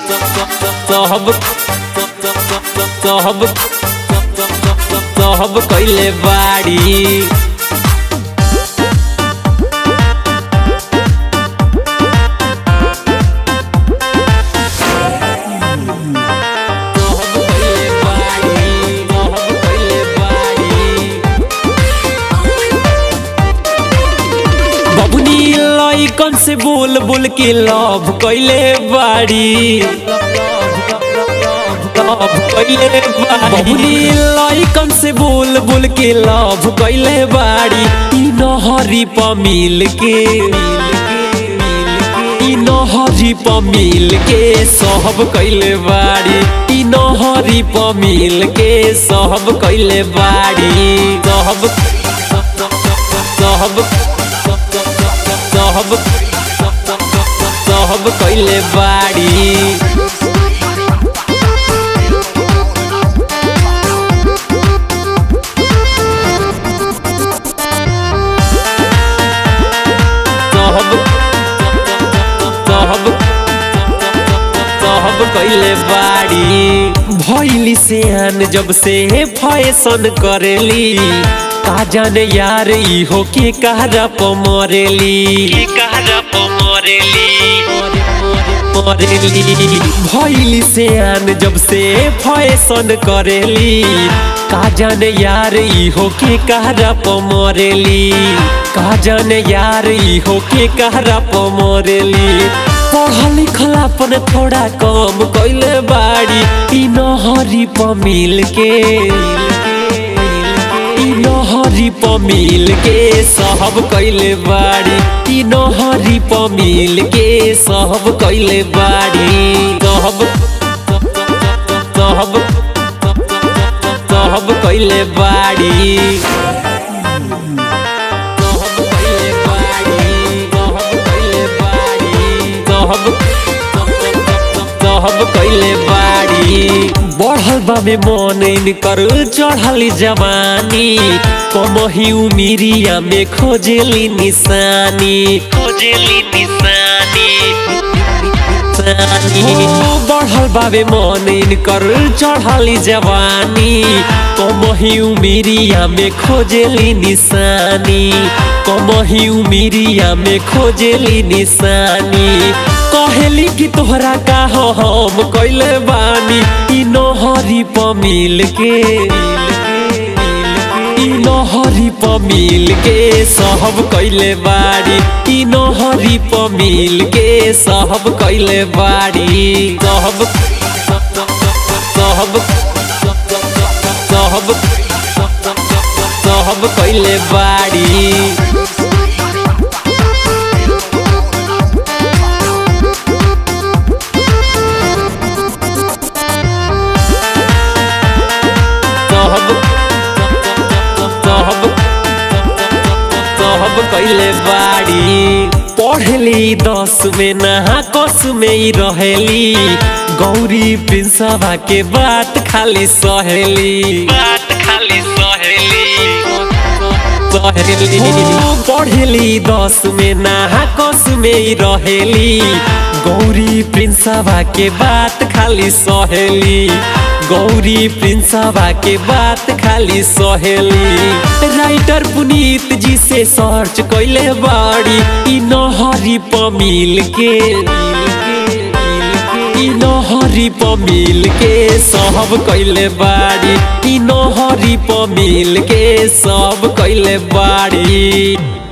सब सब सब कैले बाड़ी सब कैले बाड़ी सब कैले बाड़ी बबुनी लइकन से बोल बोल के लव कैले बाड़ी लव कैले बाड़ी बबुनी लइकन से बोल बोल के लव कैले बाड़ी ई नहरी प मिल के ई नहरी प मिल के सब कैले बाड़ी ई नहरी प मिल के सब कैले बाड़ी सब सब सब सब कैले बाड़ी सब सब सब कैले बाड़ी भैली से आन जब से फैशन करेली का जाने यार इहो के कहरा प मरेली के कहरा प मरेली मरेली भैली से आन जब से फैशन करेली का जाने यार इहो के कहरा प मरेली का जाने यार इहो के कहरा प मरेली पढ़ल लिखल अपन थोड़ा कम कैले बाड़ी ई नहरी प मिल के ई नहरी प मिल के सब कैले बाड़ी ई नहरी प मिल के सब कैले बाड़ी सब सब सब कैले बाड़ी सब कैले बाड़ी सब कैले बाड़ी सब सब कैले बाड़ी बढ़ल बा में मन इनकर चढ़ली जवानी कमही उमिरिया में खोजेली निशानी खोजेली निशानी ओ बढ़ल बाबे मन इनकर चढ़ली जवानी कमही उमिरिया में खोजेली निशानी कमही उमिरिया में खोजेली निशानी कहेली कि तोहरा का हो हम कैले बानी ई नहरी प मिल के ई नहरी प मिल के सब कैले बाड़ी ई नहरी प मिल के सब कैले बाड़ी सब सब सब सब कैले बाड़ी सब सब सब कैले बाड़ी पढ़ली दस में नहा कस में ही रहेली गौरी प्रिंसवा के बात खाली सहेली बात खाली सहेली पढ़ली दस में नहा कस में ही रहेली गौरी प्रिंसवा के बात खाली सहेली गौरी प्रिंसवा के बात खाली सहेली राइटर पुनीत जी से सर्च कैले बाड़ी ई नहरी प मिल के ई नहरी प मिल के सब कैले बाड़ी ई नहरी प मिल के सब कैले बाड़ी